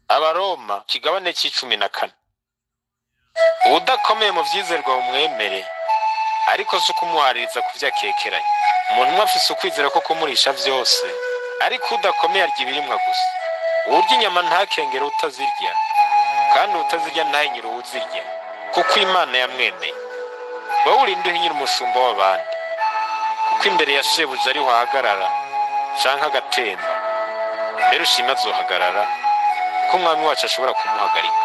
abaroma kigabane c'icumi na kane uwudakomeye mu vyizerwa bumwemere ariko si ukumuhaririza ku vyo akekeranya umuntu umwe afise ukwizera ko kumurisha vyose ariko udakomeye arya ibirimwa gusa uwurya inyama ntakengere utazirya kandi utazirya ntahinyire uwuzirya kuko imana yamwemeye wowe urinde uhinyira umushumba w'abandi kuko imbere ya shebuja ariho ahagarara canke agatemba mbere ushima azohagarara ko umwami wacu ashobora kumuhagarika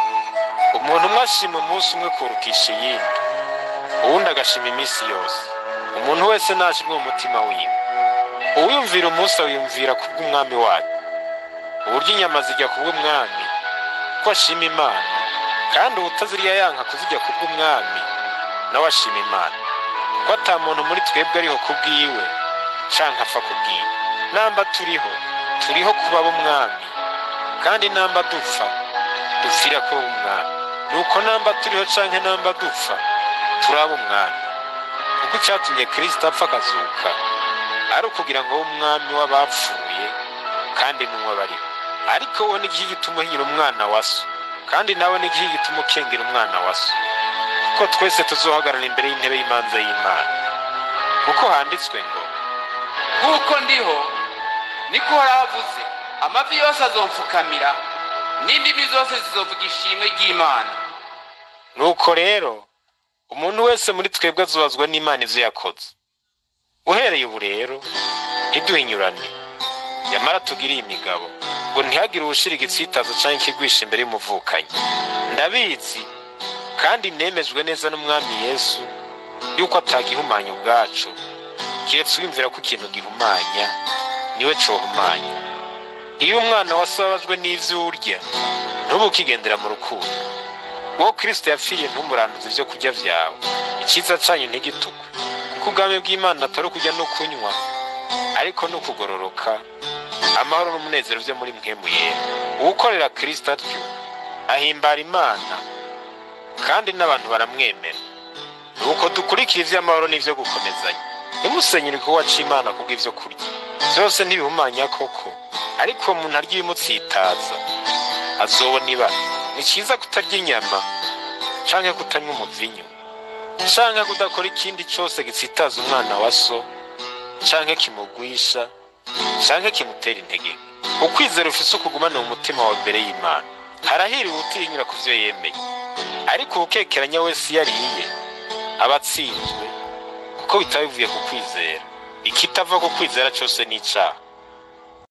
umuntu umwe ashima umunsi umwe kurukisha iyindi uwundi agashima iminsi yose umuntu wese nashimwe mu mutima wiwe uwiyumvira umunsi awiyumvira kubw'umwami wacu uburyo inyama zijya kubw'umwami ko ashima imana kandi uwutazirya yanka kuzirya kubw'umwami nawe ashima imana ko ata muntu muri twebwe ariho kubwiwe canke apfa kubwiwe namba turiho turiho kuba b'umwami kandi namba dupfa dupfira ko umwami nuko namba turiho canke namba dupfa turaba umwami kuko icatumye kristo apfa akazuka ari ukugira ngo abe umwami w'abapfuye kandi n'umwe bariho ariko wowe n'igihe gituma uhinyira umwana wa so kandi nawe n'igihe gituma ukengera umwana wa so kuko twese tuzohagarara imbere y'intebe y'imanza y'imana kuko handitswe ngo nk'uko ndiho niko uhorahavuze amavi yose azomfukamira n'indimi zose zizovuga ishimwe ry'imana nuko rero umuntu wese muri twebwe azubazwa n'imana ivyo yakoze uhereye ubu rero ntiduhinyurane nyamara tugiriye imigabo ngo ntihagire uwushira igitsitazo canke ikigwisha imbere y'umuvukanyi ndabizi kandi nemejwe neza n'umwami yesu yuko atagihumanya ubwacu kiretse wiyumvira ko ikintu gihumanya niwe cohumanya iyo umwana wasababajwe n'ivyo urya ntubu ukigendera mu rukundo wowe kristo yapfiriye ntumuranduze ivyo kurya vyawe icyiza canyu ntigitukwe kuko ubwami bw'imana atari ukurya no kunywa ariko ni ukugororoka amahoro n'umunezero vyo muri mpwemu yera uwukorera kristo atyo ahimbara imana kandi n'abantu baramwemera nuko dukurikira ivy'amahoro n'ivyo gukomezanya ntimusenyere ko waca imana kubw'ivyo kurya vyose ntibihumanya koko ariko uwo muntu arya ibimutsitaza azobona ibara ni ciza kutarya inyama canke kutanywa umuvinyu canke kudakora ikindi cose gitsitaza umwana wa so canke kimugwisha canke kimutera intege ukwizera ufise ukugumana mu mutima wawe imbere y'imana harahiriwe utinyura ku vyo yemeye ariko uwukekeranya wese iyo ariye aba atsinzwe kuko bitaba bivuye ku kwizera ikitava ku kwizera cose ni icaha